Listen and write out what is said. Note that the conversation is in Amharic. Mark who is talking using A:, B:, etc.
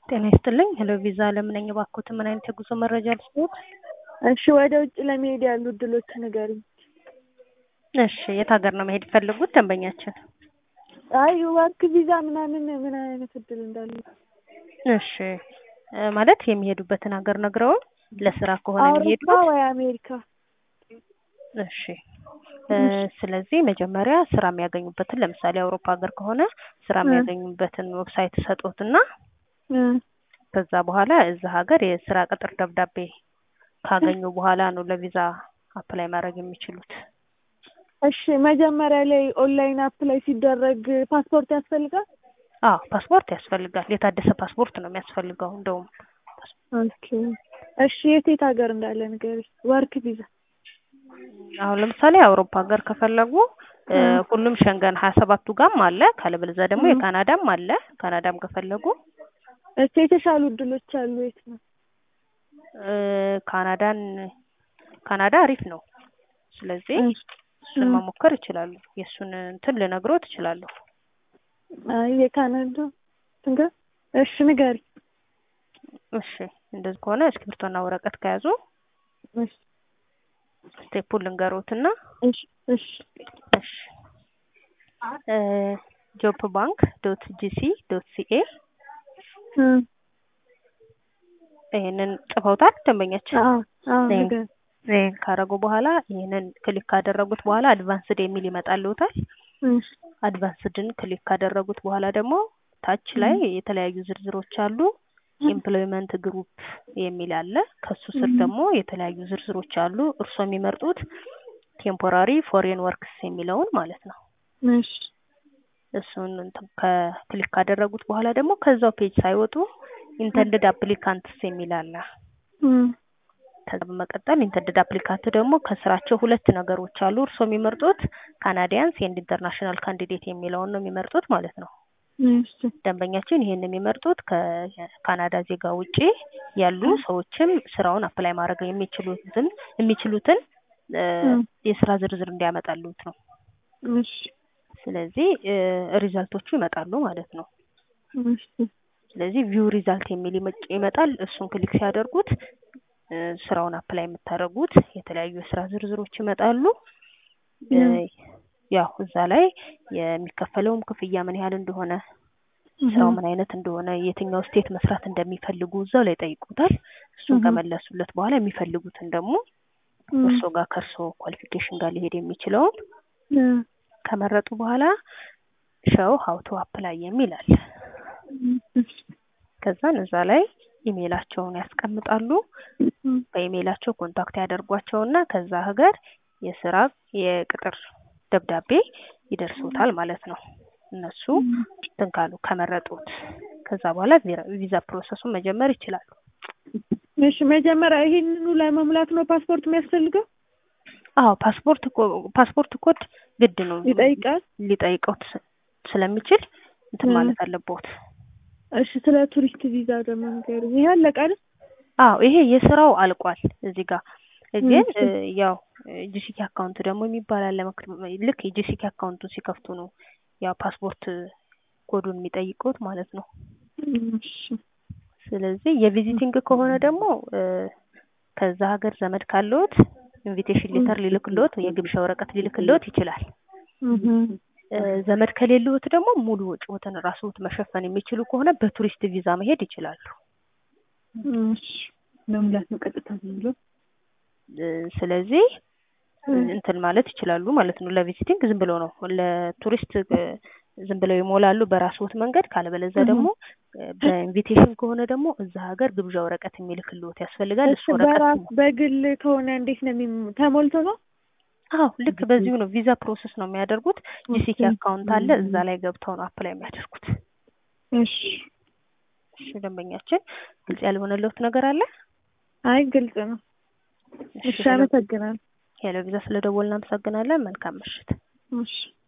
A: ጤና ይስጥልኝ ሄሎ ቪዛ አለም ነኝ። እባክዎትን ምን አይነት የጉዞ መረጃ ልስጥዎት?
B: እሺ ወደ ውጭ ለመሄድ ያሉ እድሎች ንገሪኝ።
A: እሺ የት ሀገር ነው መሄድ የፈለጉት ደንበኛችን?
B: አይ ወርክ ቪዛ ምናምን ምን አይነት እድል እንዳለ
A: እሺ እ ማለት የሚሄዱበትን ሀገር ነግረውን ለስራ ከሆነ
B: አውሮፓ
A: የሚሄዱት
B: ወይ አሜሪካ?
A: እሺ እ ስለዚህ መጀመሪያ ስራ የሚያገኙበትን ለምሳሌ አውሮፓ ሀገር ከሆነ ስራ
B: እ
A: የሚያገኙበትን ዌብሳይት ሰጡትና
B: እ
A: ከዛ በኋላ እዛ ሀገር የስራ ቅጥር ደብዳቤ ካገኙ በኋላ ነው ለቪዛ አፕላይ ማድረግ የሚችሉት።
B: እሺ መጀመሪያ ላይ ኦንላይን አፕላይ ሲደረግ ፓስፖርት ያስፈልጋል?
A: አዎ ፓስፖርት ያስፈልጋል። የታደሰ ፓስፖርት ነው የሚያስፈልገው እንደውም
B: ኦኬ እሺ የት የት ሀገር እንዳለ ንገሪኝ። ወርክ ቪዛ
A: አሁን ለምሳሌ አውሮፓ ሀገር ከፈለጉ እ
B: እ
A: ሁሉም ሸንገን ሀያ ሰባቱ ጋም አለ ካለበለዚያ ደግሞ
B: እ
A: የካናዳም አለ ካናዳም ከፈለጉ
B: እሺ የተሻሉ እድሎች አሉ የት ነው?
A: እ ካናዳን ካናዳ አሪፍ ነው። ስለዚህ
B: እ
A: እሱን
B: እ
A: መሞከር ይችላሉ። የእሱን እንትን ልነግሮት እችላለሁ።
B: አይ የካናዳ እንጋ እሺ ንገሪኝ።
A: እሺ እንደዚህ ከሆነ እስክሪብቶና ወረቀት ከያዙ
B: እሺ
A: ስቴፑን ልንገሮትና
B: እሺ እሺ
A: እሺ እ ጆብ ባንክ ዶት ጂሲ ዶት ሲኤ
B: እ
A: ይሄንን ጽፈውታል ደንበኛችን?
B: አዎ አዎ
A: ይሄን
B: ንገሪኝ።
A: ይሄን ካደረጉ በኋላ ይሄንን ክሊክ ካደረጉት በኋላ አድቫንስድ የሚል ይመጣልዎታል።
B: እሺ
A: አድቫንስድን ክሊክ ካደረጉት በኋላ ደግሞ ታች ላይ የተለያዩ ዝርዝሮች አሉ። ኤምፕሎይመንት ግሩፕ የሚል አለ። ከሱ ስር ደግሞ የተለያዩ ዝርዝሮች አሉ። እርስዎ የሚመርጡት ቴምፖራሪ ፎሬን ወርክስ የሚለውን ማለት ነው።
B: እሺ
A: እሱን እንትን ከክሊክ ካደረጉት በኋላ ደግሞ ከዛው ፔጅ ሳይወጡ ኢንተንድድ አፕሊካንትስ የሚል አለ።
B: እ
A: ከዛ በመቀጠል ኢንተንድድ አፕሊካንት ደግሞ ከስራቸው ሁለት ነገሮች አሉ። እርስዎ የሚመርጡት ካናዲያንስ ኤንድ ኢንተርናሽናል ካንዲዴት የሚለውን ነው የሚመርጡት ማለት ነው።
B: እሺ
A: ደንበኛችን ይሄን የሚመርጡት ከካናዳ ዜጋ ውጪ ያሉ ሰዎችም ስራውን አፕላይ ማድረግ የሚችሉትን የሚችሉትን እ
B: እ
A: የስራ ዝርዝር እንዲያመጣሉት ነው።
B: እሺ
A: ስለዚህ እ ሪዛልቶቹ ይመጣሉ ማለት ነው።
B: እሺ
A: ስለዚህ ቪው ሪዛልት የሚል ይመጭ ይመጣል። እሱን ክሊክ ሲያደርጉት እ ስራውን አፕላይ የምታደርጉት የተለያዩ የስራ ዝርዝሮች ይመጣሉ። እ
B: እ
A: ያው እዛ ላይ የሚከፈለውም ክፍያ ምን ያህል እንደሆነ
B: እህ
A: ስራው ምን አይነት እንደሆነ የትኛው ስቴት መስራት እንደሚፈልጉ እዛው ላይ ጠይቁታል። እሱን
B: እህ
A: ከመለሱለት በኋላ የሚፈልጉትን ደግሞ
B: እ
A: እርስዎ ጋር ከእርስዎ ኳሊፊኬሽን ጋር ሊሄድ የሚችለውን
B: እ
A: ከመረጡ በኋላ ሸው ሀው ቱ አፕላይ የሚል አለ።
B: እሺ
A: ከዛን እዛ ላይ ኢሜይላቸውን ያስቀምጣሉ።
B: እ
A: በኢሜይላቸው ኮንታክት ያደርጓቸውና ከዛ ሀገር የስራ የቅጥር ደብዳቤ ይደርሶታል ማለት ነው። እነሱ እንትን ካሉ ከመረጡት ከዛ በኋላ ቪራ- ቪዛ ፕሮሰሱን መጀመር ይችላሉ።
B: እሺ መጀመሪያ ይሄንኑ ለመሙላት ነው ፓስፖርት የሚያስፈልገው?
A: አዎ ፓስፖርት ኮ ፓስፖርት ኮድ ግድ ነው
B: ይጠይቃል?
A: ሊጠይቀውት ስ- ስለሚችል እንትን
B: እ
A: ማለት አለብዎት።
B: እሺ ስለ ቱሪስት ቪዛ ደግሞ ንገሪኝ። ይሄ አለቀ አይደል?
A: አዎ ይሄ የስራው አልቋል እዚህ ጋር ግን
B: እሺ
A: እ ያው ጂሲኪ አካውንት ደግሞ የሚባል አለ። መክ- ልክ የጂሲኪ አካውንቱን ሲከፍቱ ነው ያው ፓስፖርት ኮዱን የሚጠይቁት ማለት ነው።
B: እሺ
A: ስለዚህ የቪዚቲንግ ከሆነ ደግሞ እ ከዛ ሀገር ዘመድ ካለዎት ኢንቪቴሽን ሌተር ሊልክልዎት የግብዣ ወረቀት ሊልክልዎት ይችላል።
B: እህ
A: እ ዘመድ ከሌለዎት ደግሞ ሙሉ ወጪዎትን ራስዎት መሸፈን የሚችሉ ከሆነ በቱሪስት ቪዛ መሄድ ይችላሉ።
B: እሺ መሙላት ነው ቀጥታ ዝም ብሎ?
A: እ ስለዚህ
B: እ
A: እንትን ማለት ይችላሉ ማለት ነው። ለቪዚቲንግ ዝም ብለው ነው ለቱሪስት እ ዝም ብለው ይሞላሉ በራስዎት መንገድ። ካለበለዚያ
B: እህ
A: ደግሞ እ በኢንቪቴሽን ከሆነ ደግሞ እዛ ሀገር ግብዣ ወረቀት የሚልክልዎት ያስፈልጋል።
B: እሺ
A: እሱ ወረቀት
B: በራስ በግል ከሆነ እንዴት ነው የሚም ተሞልቶ ነው?
A: አዎ ልክ በዚሁ ነው ቪዛ ፕሮሰስ ነው የሚያደርጉት። ጂሲኪ አካውንት አለ እዛ ላይ ገብተው ነው አፕላይ የሚያደርጉት።
B: እሺ
A: እሺ ደንበኛችን ግልጽ ያልሆነልዎት ነገር አለ?
B: አይ ግልጽ ነው።
A: እሺ
B: እሺ
A: ሄሎ
B: አመሰግናለሁ።
A: ሄሎ ቪዛ ስለደወልን እናመሰግናለን። መልካም ምሽት።
B: እሺ